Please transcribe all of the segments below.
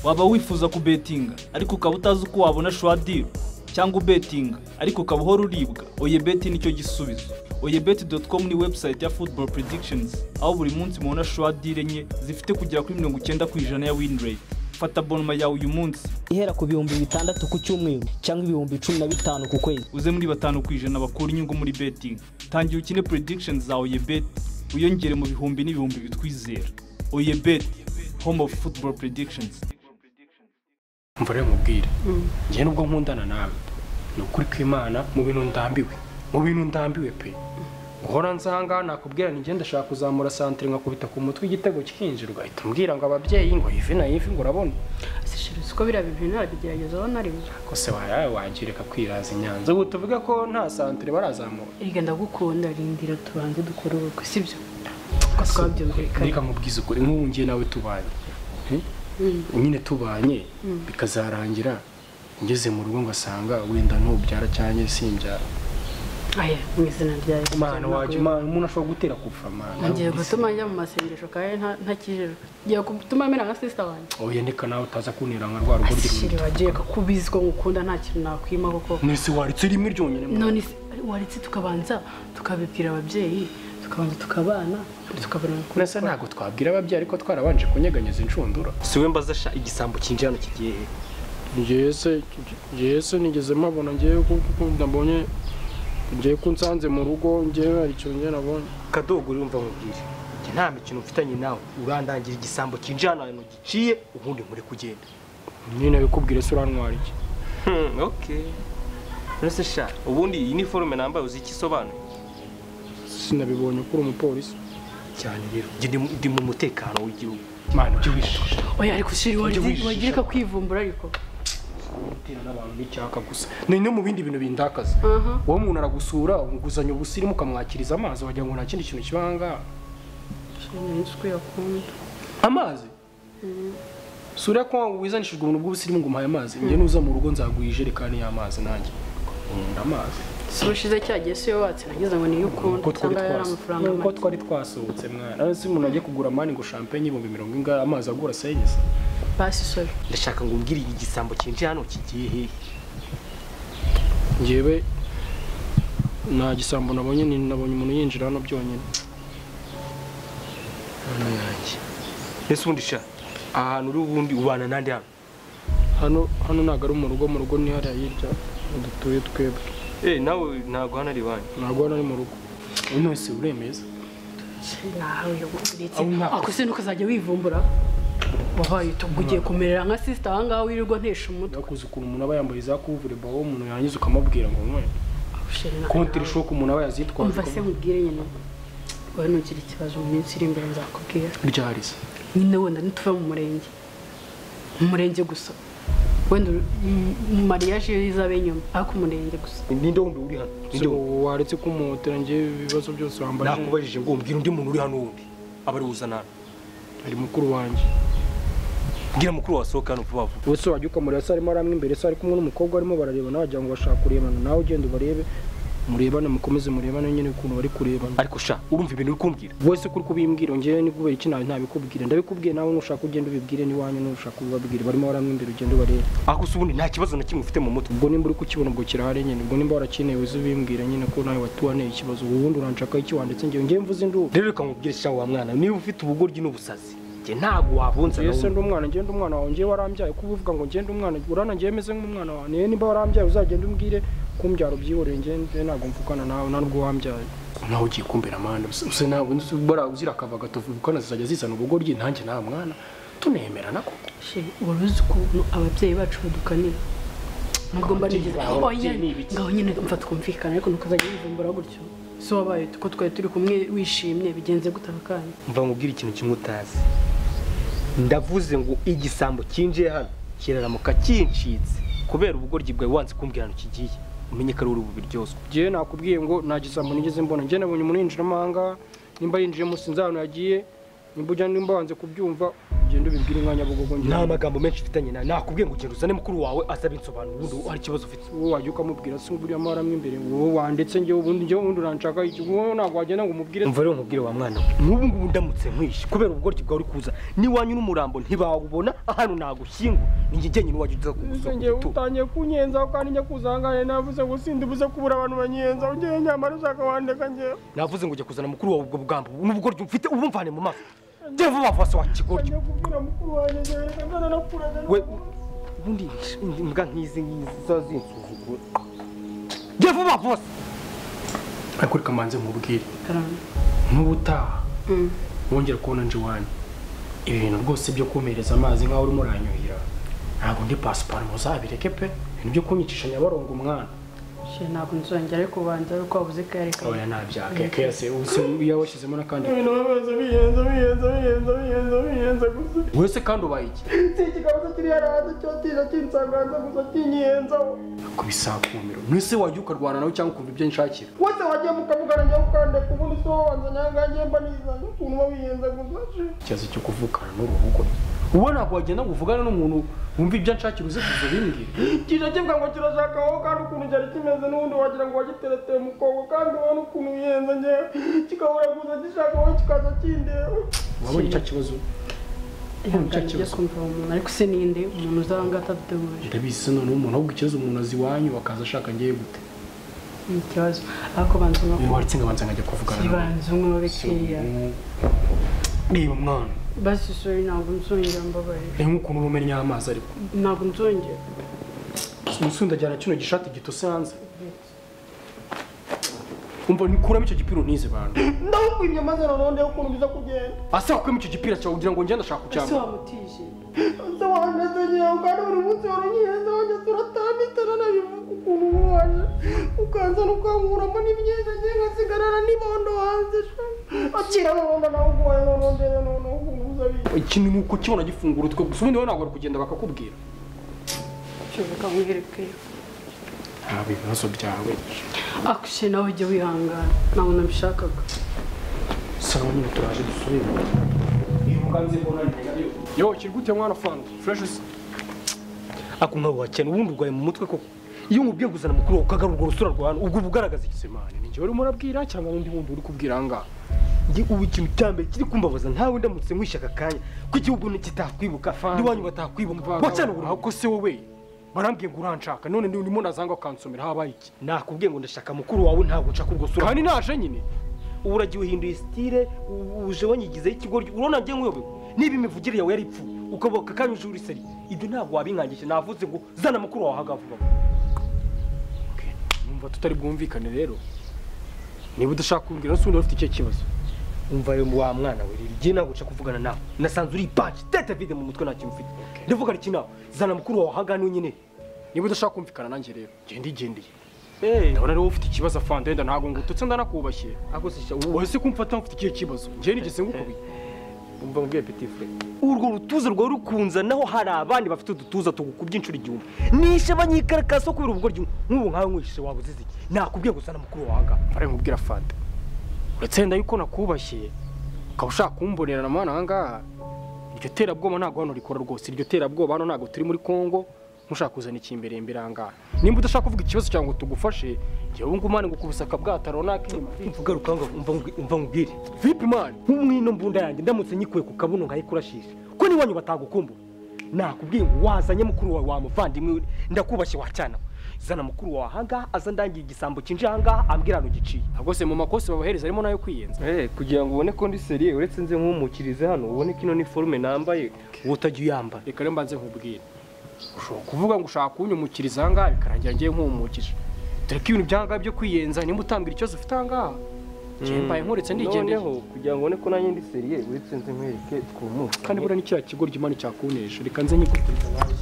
waba wifuza kubetinga ariko ukaba utazi uko wabona shuwadiri cyangwa ubetinga ariko ukaba uhora uribwa oye beti nicyo gisubizo oye beti doti komu ni webusayiti ya futuboro predictions aho buri munsi mubona shuwadiri enye zifite kugera kuri mirongo icyenda ku ijana ya wini reyiti fata bonoma yawe uyu munsi ihera ku bihumbi bitandatu ku cyumweru cyangwa ibihumbi cumi na bitanu ku kwezi uze muri batanu ku ijana bakura inyungu muri betingi tangira ukine predictions za oye beti wiyongere mu bihumbi n'ibihumbi bitwizera oye beti home of football predictions mvure mubwire njye nubwo nkundana nawe ni ukuri kw'imana mu bintu ndambiwe mu bintu ndambiwe pe guhora nzanga nakubwira ni njye ndashaka kuzamura santire nkakubita ku mutwe igitego kikinjira ugahita umbwira ngo ababyeyi ngo ivi na ivi ngo urabona asishiriza uko biriya bintu ntabigerageza aho nari byo kose wayawe wangirika kwiraza inyanza ubu tuvuge ko nta santire barazamura erega ndagukunda rindira tubanze dukore ubukwe sibyo kuko twabyumvikanye reka mubwize ukuri nk'ubu njye nawe tubanye Eh? nyine tubanye bikazarangira ngeze mu rugo ngasanga wenda ntubyara cyangwa simbyara aya mu izina rya yesu imana wajya ndagukunda. imana umuntu ashobora gutera kupfa mana ngiye gutuma njya mu masengesho kandi nta- ntakijijwe ngiye gutuma mera nka sisita wanjye oya ndeka nawe utaza kuntera nka rwa rugo asishiri ry'umuntu wagiye ko ubizi ko ngukunda nta kintu nakwima kuko mwese waritse rimwe ryonyine none se waretse tukabanza tukabibwira ababyeyi tukabanza tukabana tukabona kuri kurasa ntabwo twabwira ababyeyi ariko twarabanje kunyeganyeza inshundura siwe mbaza sha igisambo kinjira hano kigiye he yese yese nigeze mpabona ngewe gukunda mbonye ngewe ko unsanze mu rugo ngewe hari icyo ngewe nabonye kadogo urumva nkubwire njye nta mikino mfitanye nawe urandangira igisambo kinjira hano hano giciye ubundi nkure kugenda nyine bikubwire se urantwara iki Hmm, okay nose sha ubundi iyi iniforume nambaye uzi icyo isobanuye sinabibonye ko uri umupolisi cyane rero njye ndi mu- ndi mu mutekano w'igihugu mana ibyo wishisha oya ariko shiri wagirika kwivumbura ariko gutera n'abantu n'icyaka gusa ni no mu bindi bintu bindakaza Aha. wowe umuntu aragusura umuguzanya ubusirimu ukamwakiriza amazi wagira ngo nta kindi kintu kiba ahangaha nshinzwe yakunda amazi sura ko wizanishijwe ubuntu bw'ubusirimu ngo umpaye amazi njye nuza mu rugo nzaguha ijerekani y'amazi nanjye nkunda amazi si ubushize cya gihe si yo watse nagize ngo niyo ukunda cyangwa yari amafaranga nuko make. twari twasohotse mwana none se umuntu agiye kugura mani ngo champagne ibihumbi mirongo ingahe amazi agura senyesa basi sorry ndashaka ngo umbwire iyi gisambo kinjira hano kigiye he njyewe nta gisambo nabonye ni nabonye umuntu yinjira hano byonyine hano yanjye ese ubundi sha ahantu uri ubundi ubana n'andi hano hano hano ntabwo ari mu rugo mu rugo ni hariya hirya dutuye twebwe eh nawe ntabwo hano ari iwanyu ntabwo hano ari mu rugo uyu wese uremeza nawe yagutwitse Aho nta- ako se nuko uzajya wivumbura wabaye utugu ugiye kumerera nka sisita ahangaha wirirwa ntesha umutwe yakuze ukuntu umuntu aba yambaye za kuvure bawo umuntu yangiza ukamubwira ngo nkwe Sheri, nawe- kontiri shoke umuntu aba yazitwaje umva se nkubwire nyine wowe nugira ikibazo mu minsi iri imbere nzakubwira ryari se nyine wenda nituve mu murenge mu murenge gusa wenda uru- m- mu mariyaje iyo izaba inyuma ariko umurenge gusa ninde wundi uri hano ninde wundi waretse kumuhotera ngewe ibibazo byose wambaje nakubajije ngo mbwira undi muntu uri hano wundi aba ari wuzana hano ari mukuru wanjye mbwira mukuru wasohoka hano vuba vuba wese wajya ukamureba se arimo aramwe imbere se ari kumwe n'umukobwa arimo bararebana wagira ngo bashaka kurebana nawe ugenda ubarebe murebane mukomeze murebane nyine ukuntu bari kurebana ariko sha urumva ibintu uri kumbwira wese kuri kubimbwira ngewe ni kubera iki nawe ntabikubwire ndabikubwiye nawe nushaka ugenda ubibwire n'iwanyu nushaka ubibabwire barimo baramwe imbere ugenda ubarebe ako se ubundi nta kibazo na kimwe ufite mu mutwe ubwo nimba uri kukibona ubwo kirahari nyine ubwo nimba warakeneye uze ubimbwira nyine ko nawe watuwaneye ikibazo ubundi uranshakaho iki wanditse ngewe ngewe mvuze induru rero reka nkubwire sha wa mwana niba ufite ubugoryi n'ubusazi njye ntabwo wabunza na yese ndi wundi. umwana ngende umwana wawe ngewe warambyaye ko uvuga ngo ngende umwana urana ngewe meze nk'umwana wawe niwe nimba warambyaye uzagende umbwire kumbyara ubyiboreye ngende ntabwo mvukana nawe nta nubwo wambyaye nawe ugiye kumbera amande use nawe ubara uzira akava gatuvukana zizajya zizana ubugoryi nanjye nta mwana tunemerana koko Sheri, wari uzi ukuntu ababyeyi bacu badukanira nubwo mba nigize Ababyeyi, oya ni ibiki? ngaho nyine mfa twumvikana ariko nuko uzajya wivumbura gutyo si wabaye ko twari turi kumwe wishimye bigenze gute ako kanya mva nkubwire ikintu kimwe utazi ndavuze ngo igisambo kinjiye hano kiraramuka kincitse kubera ubugoryi bwawe wanze kumbwira hano kigiye umenye ko ari uri bubiryozwe ngewe nakubwiye ngo nta gisambo nigeze mbona ngewe nabonye umuntu yinjiramo ahangaha nimba yinjiyemo sinzi ahantu yagiye nimba ujya nimba wanze kubyumva ugende ubibwire umwanya bugogo njye nta magambo menshi mfitanye nawe nakubwiye ngo ugenda uzane mukuru wawe azabe insobanuro ubundi hari ikibazo ufite wowe wajya ukamubwira se uburiya amahora mo imbere wowe wanditse njyewe ubundi njyewe ubundi uranshaka iki wowe ntabwo wagenda ngo umubwire mva rero nkubwire wa mwana we n'ubu ngubu ndamutse nkwishe kubera ubugoryi bwawe uri kuza n'iwanyu n'umurambo ntibawubona hano nagushyingura ninjye jyenyine uwajya uza Ese kugusaba njyewe igitugu utangiye kunyenzaho kandi njya kuzangane navuze ngo sindi buze kubura abantu banyenza njyewe nyamara ushaka wandeka njyewe navuze ngo ujya kuzana mukuru wawe ubwo bwambo n'ubugoryi ufite ubumvane mu maso jya vuba vuba se wa kigoryi njya kubwira mukuru wanjye njyewe reka mbona nakuraga we ubundi imbwa nk'izi ngizi zazinsuzugura jya vuba vuba se ariko reka mbanze nkubwire karame nk'ubutaha Mm. wongera kubona nje iwanyu ibi bintu rwose byo kumereza amazi nk'aho urimo uranyuhira ntabwo ndi pasiparumu zabireke pe ibintu byo kunyicisha nyabarongo umwana Shit, ntabwo nzongera ariko ubanza ariko wabuze kayareka oya ntabyaka kese iyo washyizemo n'akandi ibintu bamaze biyenza biyenza biyenza biyenza biyenza gusa wese kandi ubaye iki si ikiganza kiri hariya hanze cyotije kinsanganza gusa kinyiyenzaho kubisaba kumiro mwese wajya ukarwana nawe cyangwa ukumva ibyo nshakira wese wajya mukavugana njyewe ukandeka ubundi si wowe wanza nyangange mba nizanye ukuntu uba wiyenza gusa ikibazo cyo kuvukana n'uruhugo uba ntabwo wagenda ngo uvugane n'umuntu wumva ibyo nshakira uze kuza ubimbwira kije kivuga ngo kirashaka wowe kandi ukuntu cyari kimeze n'ubundi wagira ngo wagitereteye mu kogo kandi ubona ukuntu wiyenza njyewe kigahura gusa gishaka wowe kikaza kindeba wabonye icyo kibazo ihangane ujye kumva uwo muntu ariko se ninde umuntu uzaba ngaho ataduteguje ndabizi noneho umuntu ahubwo ikibazo umuntu azi iwanyu bakaza ashaka ngewe gute ni ikibazo ariko banza umwe iyo waretse ngabanza nkajya kuvugana nawe banza umwe babekeya reba mwana basi sori ntabwo nzongera mbabarira reba nk'ukuntu uba umennye amazi ariko ntabwo nzongera umusore ndajyana kino gishati gitose hanze umva nikuramo icyo gipira unize bantu ndahukwimye maze noneho ndebe ukuntu biza kugenda asa kukuramo icyo gipira cyawe kugira ngo ngende ashaka ese kucyambara wamutije nze wandeze nyewe kandi buri munsi waranyihenze wajya turatanditana nabivuga ukuntu waje ukanzana ukankuramo n'imyenda ngiye nkasigarana n'ibondo hanze sha. akira noneho nawe uguhaye noneho ndebe noneho ukuntu uza biye ikintu ni uko kibona gifungura utwe gusa ubundi wowe ntabwo wari kugenda bakakubwira cyubaka nkwerekeyo haba ibibazo byawe akushe nawe ujye wihangana ntabwo nabishakaga saba nyine turaje dusubire yo kiri gute mwana fanta fureshi se ako nkawe wakene ubundi urwaye mu mutwe koko iyo nkubwiye kuzana mukuru wawe ukagarura urwo rusura rwa hano ubwo uba ugaragaza iki semane ni njyewe urimo urabwira cyangwa n'undi wundi uri kubwira ahangaha Nge ubu ikintu cya mbere kiri kumbabaza ntawe ndamutse nkwishe aka kanya ko igihugu nikitakwibuka n'iwanyu batakwibuka wacana wacyana uburakoko ko se wowe barambwiye ngo uranshaka none ni urimo nazanga ukansomera habaye iki nakubwiye ngo ndashaka mukuru wawe ntabwo nshaka urwo sura kandi naje nyine ubu uragiye uhinduye sitire uje wanyigizeho ikigoryi urabona ngiye nk'uyobewe niba imivugire yawe yari ipfu ukaboka kanya uje uri seri ibyo ntabwo wabinkangisha navuze ngo zana mukuru wawe ahaga vuba numva tutari bwumvikane rero niba udashaka kumbwira n'usundi ufite icyo kibazo umva rero wa mwana we rero igihe ntabwo nshaka kuvugana nawe nasanze uri ipaji tete vide mu mutwe nta kintu ufite ndavuga iki nawe zana mukuru wawe ahaga hano nyine niba udashaka kumvikana nanjye rero genda igendeye ndabona rero ufite ikibazo afande wenda ntabwo ngututse ndanakubashye ako sisha wowe se kumfata mfite ikihe kibazo njyewe nigeze ngukubiye umva mbwiye petit frere urwo rutuza rwawe rukunza naho hari abandi bafite udutuza tugukubye inshuro igihumbi nishe banyikarakaza so kubera ubugoryi nk'ubu nkawe nwishishe waba uzize iki nakubwiye gusana mukuru wawe ahaga ari nkubwira fanta uretse wenda yuko nakubashye ukaba ushaka kumbonera na mwana ahangaha iryo terabwoba ntabwo hano rikora rwose iryo terabwoba hano ntabwo turi muri kongo mushaka kuzana ikimbere imbere ahangaha nimba udashaka kuvuga ikibazo cyawe ngo tugufashe njyewe ubu ngubu mani ngo kubusaka bwataro nakima ugaruka umva nkubwire vipi mani nk'umwino mbunda yanjye ndamutse nyikuye ku kabuno nkayikurashisha ko n'iwanyu batagukumbura nakubwiye ngo wazanye mukuru wawe wa muvandimwe we, ndakubashye wacana zana mukuru wawe ahangaha aza ndangiye igisambo kinje ahangaha ambwira hano giciye ntabwo se mu makosa babahereza harimo nayo kwiyenza kugira ngo ubone ko ndi seriye uretse nze nkumukirize hano ubone ko ino ni forume nambaye uba utajya uyambara reka rero mbanze nkubwire ushobora kuvuga ngo ushaka kunyumukiriza ahangaha bikarangira ngewe nkumukije dore ko ibintu by'ahangaha byo kwiyenza nimba utambwira ikibazo ufite ahangaha njyewe mbaye nkuretse ndigendeye kugira ngo ubone ko nanjye ndi seriye uretse nze nkwereke twumuke kandi buriya ni kiriya kigo ry'imana cyakunesha reka nze nyikubwiriza nawe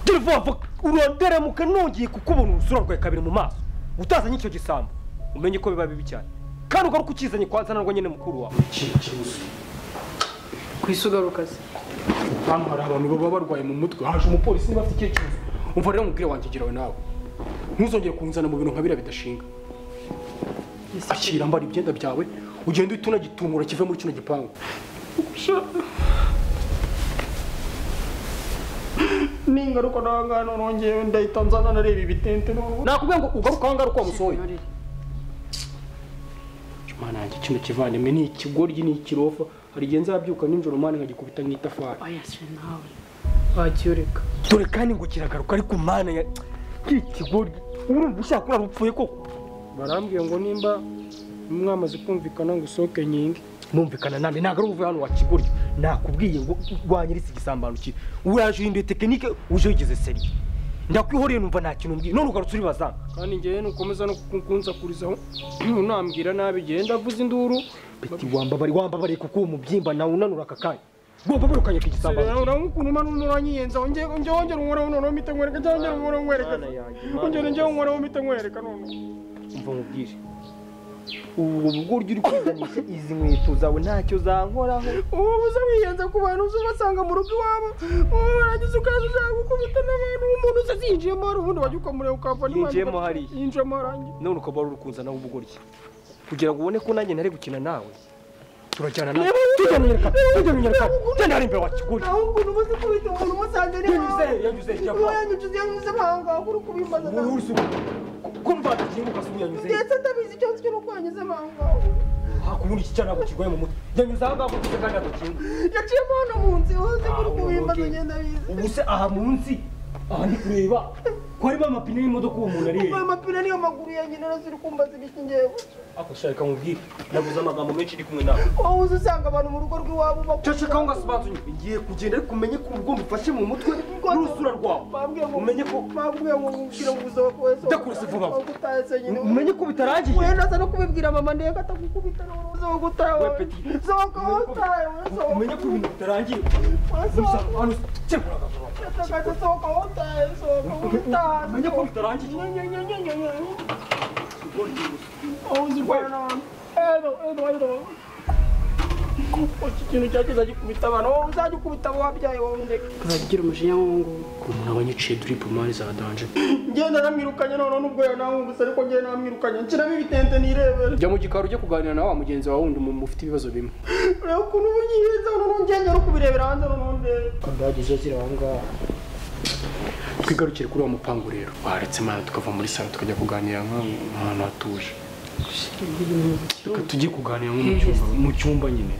dore vuba vuba uronderamuka nongeye kukubona urusura rwawe kabiri mu maso utazanye icyo gisambo umenye ko biba bibi cyane kandi ugaruka ukizanye kwa nsanarwa nyine mukuru wawe ku isi ugaruka se hano hari abantu baba barwaye mu mutwe haje umupolisi niba afite icyo kibazo umva rero umubwire wanjye gerawe nawe ntuzongere kunzana mu bintu nka biriya bidashinga akira mbara ibyenda byawe ugende uhita unagitumura kive muri kino gipangu ningaruka nawe ngaha none ngewe ndahita nzana nareba ibitente n'ubu nakubwiye ngo ugaruka aho ngaruka wamusohoye Norire. mana yanjye kino kivandimwe ni ikigoryi ni ikirofa hari igihe nzabyuka nijoro mani nkagikubita nk'itafari oya se nawe wagiye ureka dore kandi ngo kiragaruka ariko mana ya ikigoryi urumva ushaka kurara upfuye koko barambwiye ngo nimba mwamaze kumvikana ngo usohoke nyingi mwumvikana nande ntabwo ari uvuye hano wa kigoryi nakubwiye ngo rwanyiritse igisambanukire uraje uhinduye tekinike uje wigeze seri ndakwihoreye numva nta kintu umbwiye none ugarutse uribaza kandi ngewe nukomeza no kukunzakurizaho unambwira nabi ngewe ndavuze induru peti wambabare wambabare kuko uwo mubyimba nawe unanura aka kanya rwambabare ukanyaka igisambanukire urabona ukuntu umara unuranyiyenzaho ngewe wongera unkoraho noneho mpita nkwereka cyangwa ngewe unkoraho nkwereka Mana yanjye, Mana ongera ngewe yanjye. unkoraho mpita nkwereka noneho umva nkubwire ubu bwuryo uri kwiganisha izi nkweto zawe ntacyo zankoraho ubu uza wiyenza ku bantu uza ubasanga mu rugo iwabo ubu warangiza ukaza ushaka gukubita n'abantu umuntu uza zinjiyemo hari ubundi wajya ukamureba ukava Yinjiyemo hariya. yinjiyemo hariya none ukaba wari uri kunzanaho ubugoryi kugira ngo ubone ko nanjye ntari gukina nawe turajyana nawe Niba- tujya mu nyarwanda tujya mu nyarwanda Niba- tujya hariya imbere wa kigoryi naho ukuntu uba uzi kubita umuntu umusanze ni Yanyuze, yanyuze, wawe yava. wanyuze yanyuze bangaho uri kubimbaza wowe uri kumva tukibuka se unyanyuze ndetse ndabizi cyose cyo nuko wanyuze bangaho hakubundi iki cyana kigwaye mu mutwe yanyuze aha ngaho gusa kandi agakinga yaciyemo hano mu nzu hose uri Ah, kubimbaza okay. ngenda bizi ubu se aha munsi aha ndi kureba ko harimo amapine y'imodoka uwo muntu ari ayo mapine niyo maguru ya nyina nazo uri kumbaza ibiki ngewe ako shaka nkubwire navuze amagambo menshi ndi kumwe nawe wowe uza usanga abantu mu rugo rw'iwabo bakuru caceka aho ngasobanuye ngiye kugenda ariko umenye ko ubwo mbifashe mu mutwe n'urusura rwawe bambwiye ngo umenye ko bambwiye ngo ubwire ngo ubuzima bwose Ndakubise vuba. utaye se nyine umenye ko bitarangiye wenda aza no kubibwira mama ndeka atakukubita n'uruhu zo gutaye We wowe petit. sohoka wowe utaye wowe sohoka umenye ko ibintu bitarangiye wowe gusa sohoka hano cyekura agapapuro yatakaje sohoka wowe utaye sohoka wowe utaye umenye ko bitarangiye wowe uzi urwana n'abantu edo edo edo iki kintu cyacyo uzajya ukubita abantu wowe uzajya ukubita abo wabyaye wowe ndeka bagira umujinya nk'uwo nguwo ku muntu aba nyiciye duripu mani za danje ngenda namwirukanye noneho n'ubwo yanawumvise ariko ngenda namwirukanye nshyiramo ibitente nirebere jya mu gikari ujye kuganira na wa mugenzi wawe wundi mu- mufite ibibazo bimwe ureba ukuntu uba uyihenze noneho ngenda uri kubirebera hanze noneho ndebe ndageze ziri aho ngaho twigarukire kuri wa mupangu rero waretse imana tukava muri salo tukajya kuganira nka- ahantu hatuje reka tujye kuganira nko mu cyumba mu cyumba nyine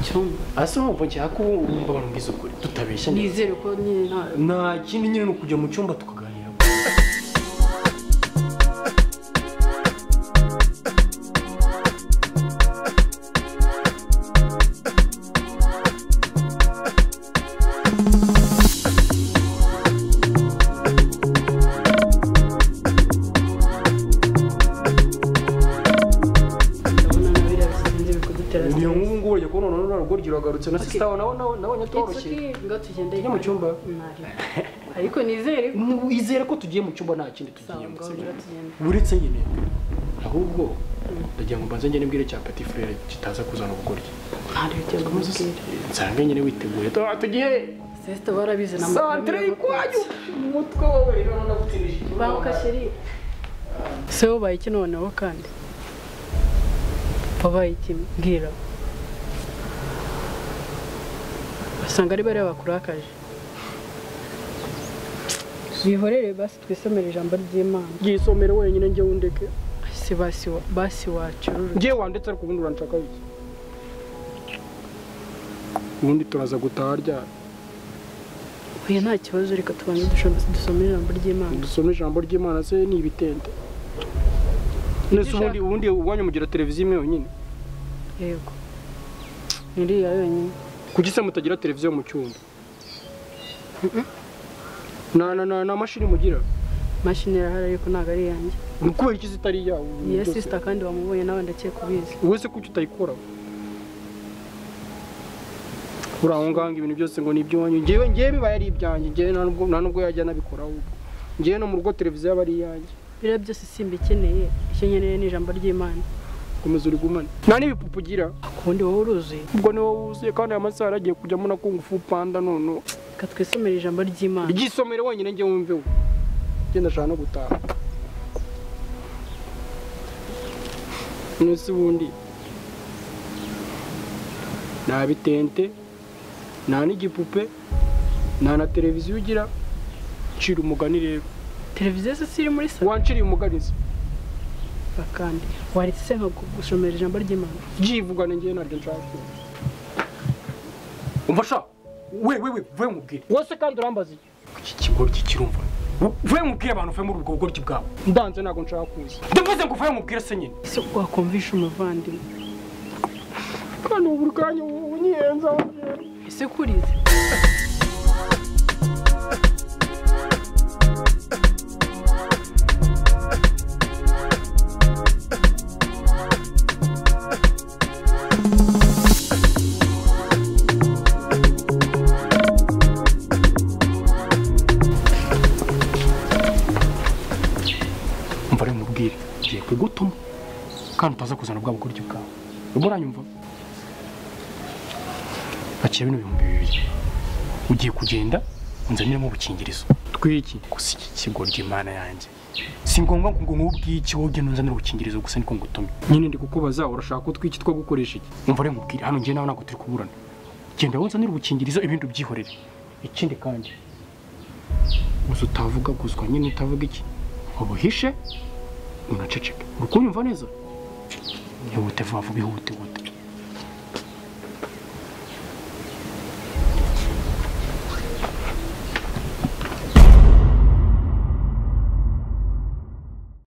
cyumba asa nk'ubu nshaka ko wumva abantu mbizi ukuri tutabeshya nizere ko nyine nta nta kindi nyine ni ukujya mu cyumba tukaganira ndabona na biriya bisanzwe bikudutera niyo stress. nk'ubu ngubu urajya kubona noneho narugoryi uragarutse na sisita wawe nawe nawe nawe It's nyatworoshye okay, ngo tugende Tujye mu cyumba. Ntari. ariko nizere ko izere ko tugiye mu cyumba nta kindi sawa tugiyemo ngo sibyo? tugende uretse nyine ahubwo ndagira ngo mbanze njye nibwire cya peti frere kitaza kuzana ubugoryi ntari bijya kumubwira nsange nyine witeguye tuba tugiye sesita barabizi na santire ikwanyu umutwe wowe rero nagutindije banguka sheri se ubaye iki noneho kandi wabaye iki mbwira basanga ari bariya bakurakaje bihorere basi twisomere ijambo ry'imana ryisomere wenyine ngewe undeke si basi wa- basi wacu ngewe wandetse ariko ubundi uranshaka bike ubundi turaza gutaha ryari uyu nta kibazo reka tubanze dusho- dusome ijambo ry'imana dusome ijambo ry'imana se ni ibitente nese ubundi ubundi uwanyu mugira televiziyo imwe yonyine yego iriya yonyine kuki se mutagira televiziyo mu cyumba na na na na mashini mugira imashini irahari ariko ntabwo ari iyanjye ni kubera iki zitari iyawe iya sisita kandi wamubonye nawe ndakeka ubizi wowe se kuki utayikora uri aho ngaho ngo ibintu byose ngo ni iby'iwanyu ngewe ngewe biba ari ibyanjye ngewe nta nubwo nta nubwo yajya anabikora ahubwo ngewe no mu rugo televiziyo aba ari iyanjye biriya byose simba ikeneye icyo nkeneye ni ijambo ry'imana komeza urigumane nta n'ibipupe ugira akundi wowe uruzuye ubwo ni wowe wuzuye kandi aya masaha yaragiye kujyamo na kungufu panda noneho reka twisomere ijambo ry'imana iryisomere wenyine ngewe wumve we genda ashaka no gutaha nese ubundi nta bitente nta n'igipupe nta na televiziyo ugira ncira umugani rero televiziyo se si iri muri salo wanciriye umuganizi kandi waretse se nka gusomera ijambo ry'imana byivugana njyewe ntabyo nshaka umva sha we we we vuye mubwire wose kandi urambaza iki iki kigoryi kirumva vuye mubwire abantu vuye muri ubwo bugoryi bwawe ndanze ntabwo nshaka kuza ndavuze ngo vuye mubwire se nyine ese wakumvisha umuvandimwe kandi ubu buri kanya unyihenza ese kurize umva rero mubwire ngiye kugutuma kandi utaza kuzana bwa bugoryi bwawe urimo uranyumva bakiye bino bihumbi bibiri ugiye kugenda unzaniremo ubukingirizo twiki gusa iki kigoryi imana yanjye si ngombwa ngo nkubwiki wowe ugende unzanire ubukingirizo gusa niko ngutumye nyine ndi kukubaza urashaka utwiki two gukoresha iki umva rero mubwire hano njye nawe ntabwo turi kuburana genda wonzanire ubukingirizo ibindi ubyihorere ikindi kandi gusa utavuga guswa nyine utavuga iki ubuhishe unaceceke uri kunyumva neza ihute vuba vuba ihute ihute